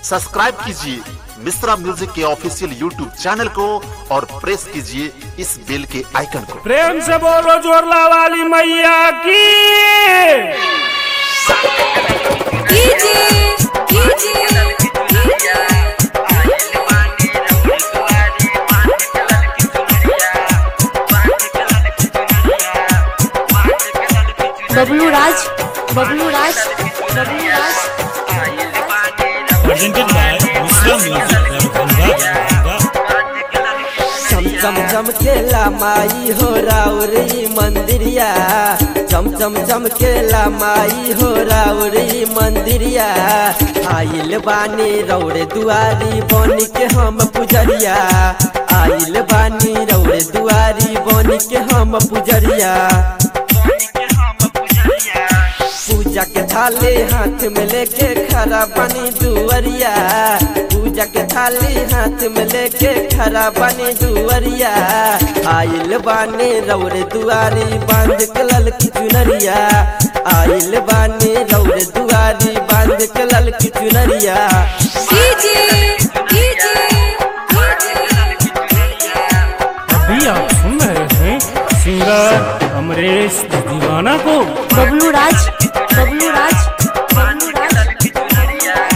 Subscribe कीजिए Mishra music के official YouTube channel को और प्रेस कीजिए इस बेल के आइकन को प्रेम से बोलो जोरला वाली मैया की कीजिए कीजिए बबलू राज बबलू राज बबलू राज presented by Muslim Music Darbhanga. चम चम चम केला माई हो राउरी मंदिरिया चम चम चम केला माई हो राउरी मंदिरिया आइल बानी रौड़े दुआरी बन के हम पुजरिया आइल बानी रौड़े दुआरी बन के हम पुजरिया पूजा के थाली हाथ में लेके खड़ा बनी दुअरिया पूजा के थाली हाथ में लेके खड़ा बनी दुअरिया आइल बानी रौरे दुआरी बांध के ललकी चुनरिया आइल बानी रौरे दुआरी बांध के ललकी चुनरिया कीजिए कीजिए अभी आप सुन रहे हैं सिंगर अमरीश दीवाना को बबलू राज बबलू राज बबलू राज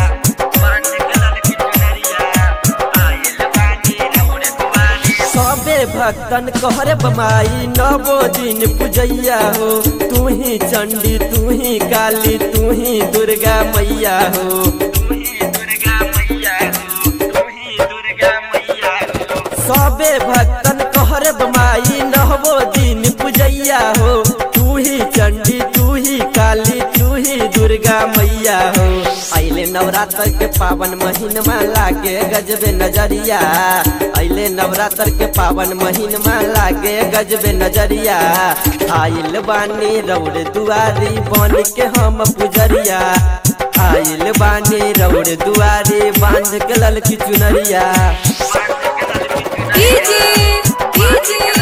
सबे भक्तन कहरे बमाई नवो दिन पूजैया हो तू ही चंडी तू ही काली तू ही दुर्गा मैया हो सबे भक्तन कहरे बमाई नवो दिन पूजैया हो तू ही चंडी तू ही काली तू ही दुर्गा मैया हो अले नवरात्र के पावन महीनमा लागे गजबे नजरिया अले नवरात्र के पावन महीनमा लागे गजबे नजरिया आइल बानी रौड़ दुआरी बन के हम पुजरिया आइल बानी रौड़ दुआरी बांध के ललकी चुनरिया कीजिए कीजिए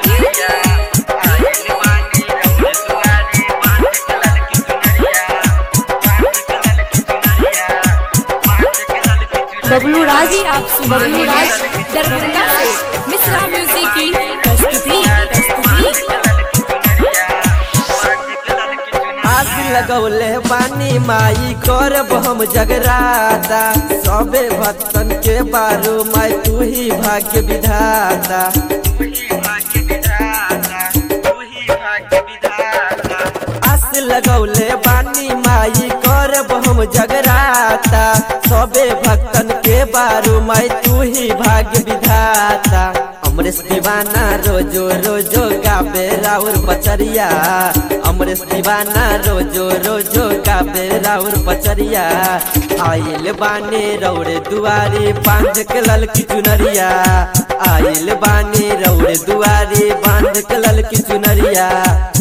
बबलू राज आप बबलू राज दरभंगा से मिश्रा म्यूजिक की प्रस्तुति प्रस्तुति आग लगौले बानी माई करब हम जगराता सबे भक्तन के बारू माई तू ही भाग्य विधाता आस लगौले बानी माई करब हम जगराता सबे भक्तन के बारू माई तू ही भाग्य विधाता अमरेश दीवाना रोजो रोजो गाबे राउर बचरिया अमरेश दीवाना रोजो रोजो गाबे राउर बचरिया आइल बानी रौड़े दुआरी बांध के ललकी चुनरिया आइल बानी रौड़े दुआरी बांध के ललकी चुनरिया